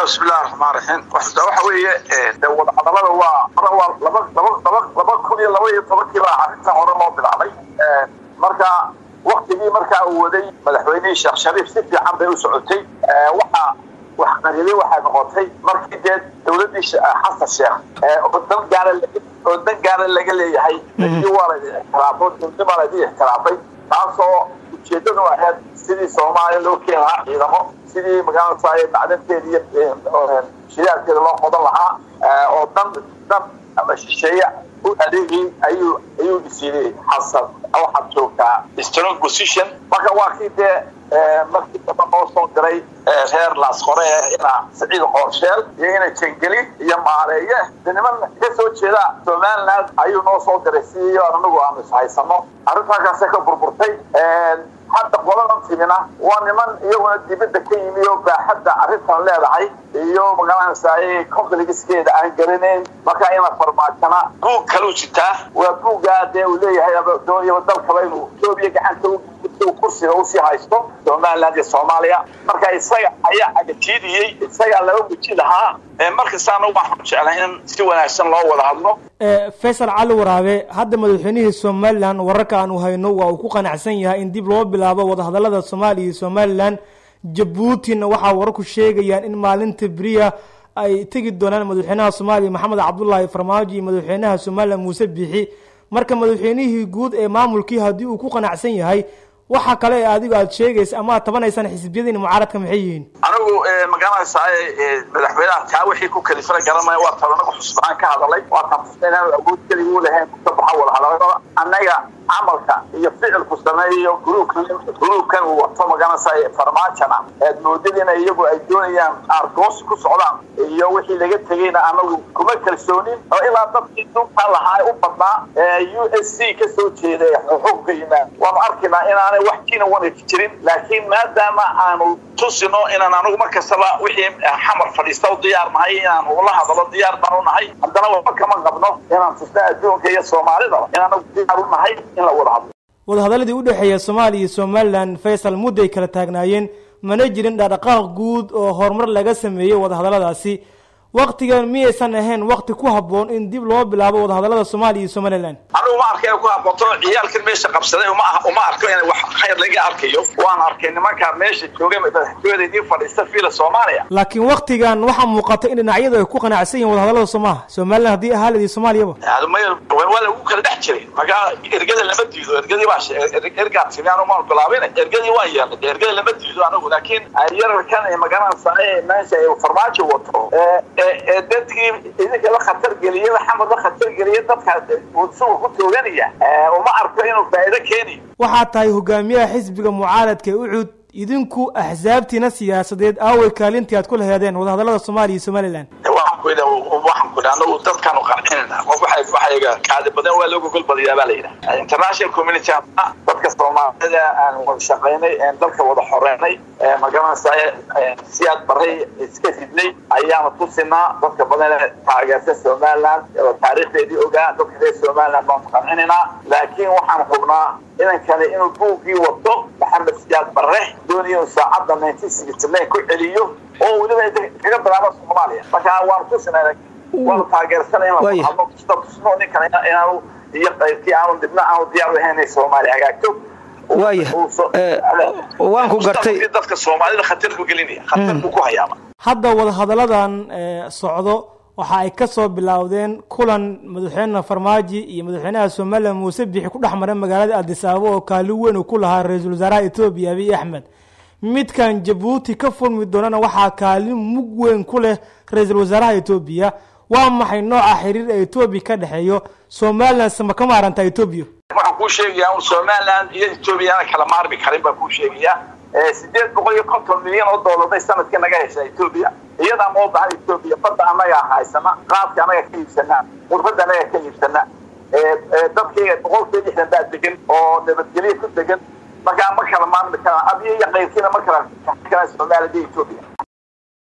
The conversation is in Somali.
bismillahi raxmaan raxiim waxa weeye de wadahadalada waa waa laba laba laba laba kun iyo laba iyo tobankii baa arrintan hore loo bilaabay marka waktigii markaa uu waday madaxweynihii sheekh shariif si fiican bay u socotay waxa wax qaribay waxay noqotay markii dee dawladdii xasan sheekh oo dan gaara oo dan gaara laga leeyahay waa la ixtiraafo dowladnima la ixtiraafay taasoo ujeedadu ahayd sidii soomaaliya loo keeni lahaa ciidamo sidii magaalada macdanteeda iyo shidaalkeeda loo qodan lahaa oo dan dan ama shisheeye u adeegay ayuu ayuu isiinay xasan waxaad joogtaa strong position marka waa kii dee markii damba noo soo diray reer laasqore ina saciid qoorsheel iyo ina jengeli iyo maareeye de niman ka soo jeeda somaliland ayuu noo soo diray si anagu aanu ishaysano arrintaakaasay ka burburtay hadda qoladan timina waa niman iyaguna dibadda ka yimi oo baaxadda arrintan leedahay iyo magaranaysaay compligiskeeda aan garanayn marka ina farmaajana buug kaluu jitaa waa buuggaa dee uu leeyahay dooniyaba dalkaba inuu etoobiya gacanta kursiga usii haysto somaliland iyo soomaaliya marka isaga ayaa agatiidiyey isagaa laba weji lahaa markastaana waxaan jeclay in si wanaagsan loo wada hadlo faysal cali waraabe hadda madaxweynihii somalilan wararka aanu hayno waa uu ku qanacsan yahay in dib loo bilaabo wadahadalada soomaaliya iyo somalilan jabuutina waxaa wararku sheegayaan in maalinta beriya ay tegi doonaan madaxweynaha soomaaliya maxamed cabdullaahi farmaajo iyo madaxweynaha somalilan muuse biixi marka madaxweynihii guud ee maamulkii haddii uu ku qanacsan yahay waxa kale ee adigu aad sheegaysa ama aad tabanaysaan xisbiyadiina mucaaradka maxay yihiin anigu magaranaysaa madaxweynaha taa wixii ku kalifana garanaya waa tan anagu xusbaan ka hadalay waa tan inaan awood keliga u lahayn ka baxa wadahadalada annaga camalka iyo ficilku sameeyo gruubkan gruubkan uu wato magaranaysaa farmaajana eed moodadiina iyagu ay doonayaan aargoos ku socdaan iyo wixii laga tegayna anagu kuma kalsoonin oo ilaa dadkii dulka lahaa u badnaa u s c ka soo jeeda xuquuqka yimaad waanu arkaynaa inaanay wax kiina wanag jirin laakiin maadaama aanu tusino inaan anigu mar kastaba wixii xamar fadhiista u diyaar nahay inaan ula hadalo diyaar baan u nahay haddana waxba kama qabno inaan tusno adduunka iyo soomaalidaba in anagu diyaar u nahay in la wada hadlo wadahadaladii udhexeeya soomaaliya iyo somalilan faysal mudday kala taagnaayeen mana jirin dhaqdhaqaaq guud oo horumar laga sameeyey wadahadaladaasi waktigan miyaysan ahayn wakti ku habboon in dib loo bilaabo wadahadalada soomaaliya iyo somalilan anigu ma arkay ku habbooto ciyaalkan meesha qabsaday uma uma arko in wax khayr laga arkayo waan arkay nimankaa meesha joogay madaxtooyada idin fadhiista fiila soomaaliya laakiin waktigan waxaa muuqata in dhinacyadu ay ku qanacsan yihin wadahadalada soomaha somalilan haddii ahaalid iyo soomaaliyaba waa lagu kala dhex jiray markaa ergada lama diido ergadii baa ergaa timi anu maan bilaabin ergadii waan yeelnay ergada lama diido anigu laakiin yararkan magaranaysaa meesha farmaajo wato ee dadkii idinkala khatar geliya xamarla khatar geliya dadkaas suga ku tooganaya uma arko inuu faa'iido keeni waxaad tahay hogaamiyaha xisbiga mucaaradka ee ucud idinku axsaabtiina siyaasadeed aaway kaalintii aad ku laheedeen wadahadalada soomaaliya iyo somalilan waxaan ku yidhaha waxaan ku yidhaha anagu dadkaanu qancinayna qof waxay waxayga kaadi badan waa looga gol badiyaa baa la yidhaha international community dadka soomaalida aan wada shaqaynay dalka wada xoreynay magaranaysaa siyaad baray iska ridnay ayaanu tusinaa dadka badan taageerta somaliland oo taariikhdeedii ogaa dadka reer somaliland baanu qancinaynaa laakiin waxaan hubnaa inankani inuu buuggii wato maxamed siyaad barre dooniyo saacadda nineteen sixty nine ku celiyo oo weliba kaga bilaabo soomaaliya marka waanu tusinay waanu taageersanay in la hadlo tusta tusno ninkan inaanu iyo qaybkii aanu dibna aanu diyaar u ahayn inay soomaaliya hagaagto waaya waan ku gartay dadka soomaalida khatar ku gelinaya khatar buu ku hayaaba hadda wadahadaladan socdo waxa ay ka soo bilowdeen kulan madaxweyne farmaajo iyo madaxweynaha somalilan muuse bixi ku dhex maray magaalada addis ababa oo kaalin weyn uu ku lahaa ra-iisul wasaaraha etoobiya abiy axmed midkan jabuuti ka furmi doonana waxaa kaalin mug weyn ku leh ra-iisul wasaaraha etoobiya waa maxay nooca xiriir ee etoobiya ka dhexeeyo somalilan sama ka maaranta etoobiya waxaan kuu sheegayaa un somaliland iyo etoobiyana kala maarmi karin baan kuu sheegayaa sideed boqol iyo konton milyan oo dooladay sanadkii naga hesha etoobiya iyadaa moo bahan etoobiya badda anagaa haysana qaadka anaga ka iibsanaa qurbadda anaga ka iibsana dadkayga boqolkiiba lixdan baa degan oo nabadgelyo ku degan markaa ma kala maarmi karaan adiyo iyo qaybkiina ma kala kala somaliland iyo etoobiya